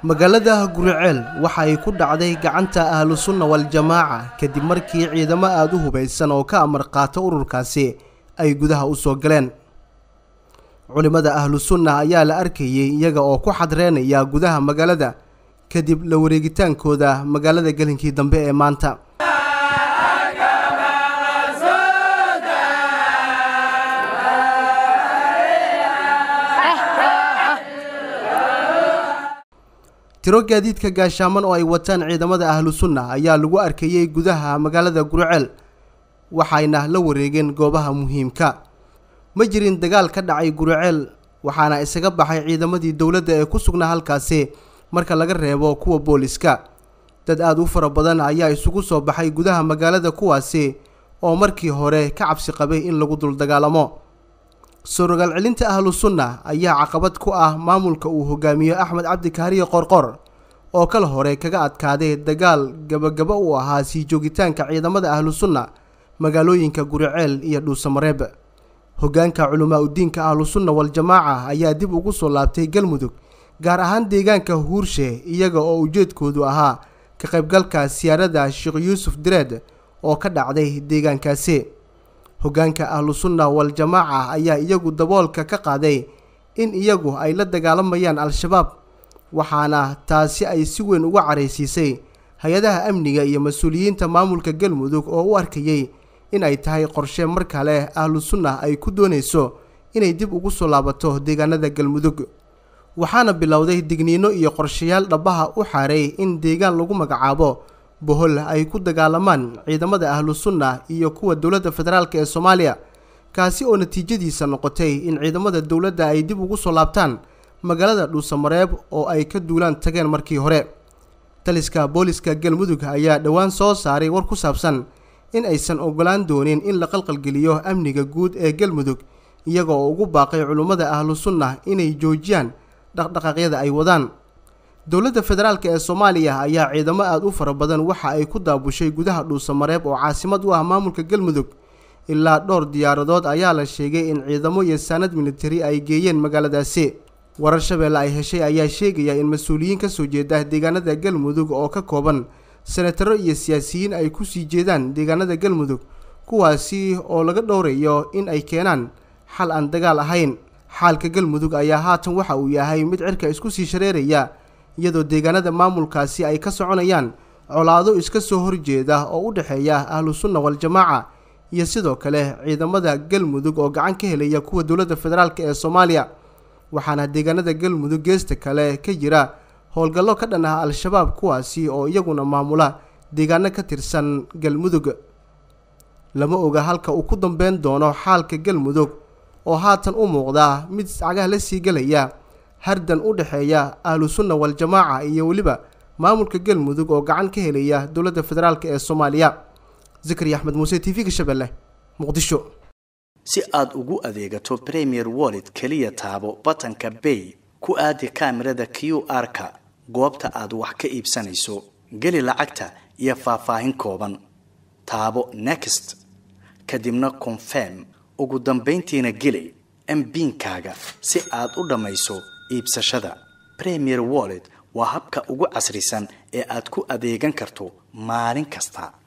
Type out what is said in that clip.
magaalada guriceel waxa ay ku dhacday gacanta ahlu sunna wal-jamaaca kadib markii ciidamo aada u hubaysan oo ka amar qaata ururkaasi ay gudaha u soo galeen culimmada ahlu sunna ayaa la arkayey iyaga oo ku xadreynaya gudaha magaalada kadib la wareegitaankooda magaalada gelinkii dambe ee maanta tiro gaadiidka gaashaaman oo ay wataan ciidamada ahlu sunna ayaa lagu arkayey gudaha magaalada guriceel waxayna la wareegeen goobaha muhiimka ma jirin dagaal ka dhacay guriceel waxaana isaga baxay ciidamadii dowladda ee ku sugnaa halkaasi marka laga reebo kuwa booliska dad aada u fara badan ayaa isugu soo baxay gudaha magaalada kuwaasi oo markii hore ka cabsi qabay in lagu dul dagaalamo sorogaal celinta ahlu sunna ayaa caqabad ku ah maamulka uu hogaamiyo axmed cabdi kaariye qorqor oo kala hore kaga adkaaday dagaal gabagaba u ahaa sii joogitaanka ciidamada ahlu sunna magaalooyinka guriceel iyo dhuusamareeb hogaanka culamaa udiinka ahlu sunna wal-jamaaca ayaa dib ugu soo laabtay galmudug gaar ahaan deegaanka huurshe iyaga oo ujeedkoodu ahaa ka qaybgalka siyaarada sheekh yuusuf direed oo ka dhacday deegaankaasi hogaanka ahlu sunna wal-jamaaca ayaa iyagu daboolka ka qaaday in iyagu ay la dagaalamayaan al-shabaab waxaana taasi ay si weyn uga caraysiisay hay-adaha amniga iyo mas-uuliyiinta maamulka galmudug oo u arkayey in ay tahay qorshe mar kale ahlu sunna ay ku doonayso inay dib ugu soo laabato deegaanada galmudug waxaana bilowday digniino iyo qorshayaal dhabaha u xaaray in deegaan lagu magacaabo bohol ay ku dagaalamaan ciidamada ahlu sunna iyo kuwa dowladda federaalk ee soomaaliya kaasi oo natiijadiisa noqotay in ciidamada dowladda ay dib ugu soo laabtaan magaalada dhuusamareeb oo ay ka duulaan tageen markii hore taliska booliska galmudug ayaa dhowaan soo saaray war ku saabsan in aysan ogolaan doonin in la qalqalgeliyo amniga guud ee galmudug iyaga oo ugu baaqay culummada ahlu sunna inay joojiyaan dhaqdhaqaaqyada ay wadaan dowladda federaalk ee soomaaliya ayaa ciidamo aada u fara badan waxa ay ku daabushay gudaha dhuusamareeb oo caasimad u ah maamulka galmudug ilaa dhowr diyaaradood ayaa la sheegay in ciidamo iyo saanad militari ay geeyeen magaaladaasi warar shabeelle ay heshay ayaa sheegaya in mas-uuliyiin kasoo jeeda deegaanada galmudug oo ka kooban senataro iyo siyaasiyiin ay kusii jeedaan deegaanada galmudug kuwaasi oo laga dhowrayo in ay keenaan xal aan dagaal ahayn xaalka galmudug ayaa haatan waxa uu yahay mid cirka isku sii shareeraya iyadoo deegaanada maamulkaasi ay ka soconayaan colaado iska soo horjeeda oo u dhexeeya ahlu sunna wal-jamaaca iyo sidoo kale ciidamada galmudug oo gacan ka helaya kuwa dowladda federaalk ee soomaaliya waxaana deegaanada galmudug geesta kale ka jira howlgallo ka dhan ah al-shabaab kuwaasi oo iyaguna maamula deegaano ka tirsan galmudug lama oga halka uu ku dambeyn doono xaalka galmudug oo haatan u muuqda mid cagaha la sii gelaya hardan u dhexeeya ahlu sunna wal-jamaaca iyo weliba maamulka galmudug oo gacan ka helaya dowladda federaalk ee soomaaliya zakariya axmed muuse t v-ga shabeelle muqdisho si aad ugu adeegato premier wallet keliya taabo batanka bay ku aadi kaamirada q r-ka goobta aad wax ka iibsanayso geli lacagta iyo faahfaahin kooban taabo next kadibna confirm ugu dambayntiina geli mbiinkaaga si aad u dhammayso iibsashada premier wallet waa habka ugu casrisan ee aad ku adeegan karto maalin kasta